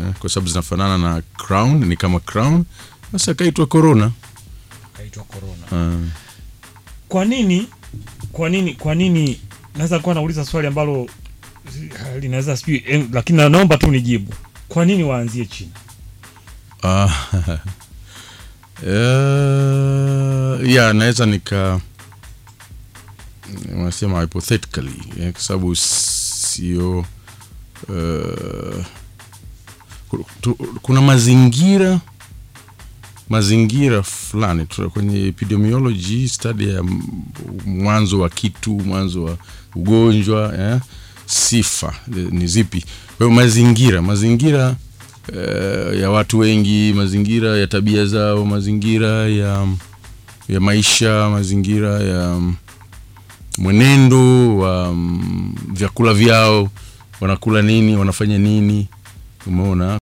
eh, kwa sababu zinafanana na crown, ni kama crown, basi akaitwa corona. kaitwa corona Ah. kwa nini kwa nini kwa nini naweza kuwa nauliza swali ambalo eh, linaweza sijui eh, lakini na- naomba tu nijibu kwa nini waanzie china Ah, eh, ya naweza nika unasema hypothetically eh, kwa sababu sio eh, ku- tu- kuna mazingira mazingira fulani tu- kwenye epidemiology study ya m- mwanzo wa kitu mwanzo wa ugonjwa eh, sifa eh, ni zipi kwa hiyo mazingira mazingira eh, ya watu wengi mazingira ya tabia zao mazingira ya ya maisha mazingira ya mm, mwenendo wa mm, vyakula vyao wanakula nini wanafanya nini umeona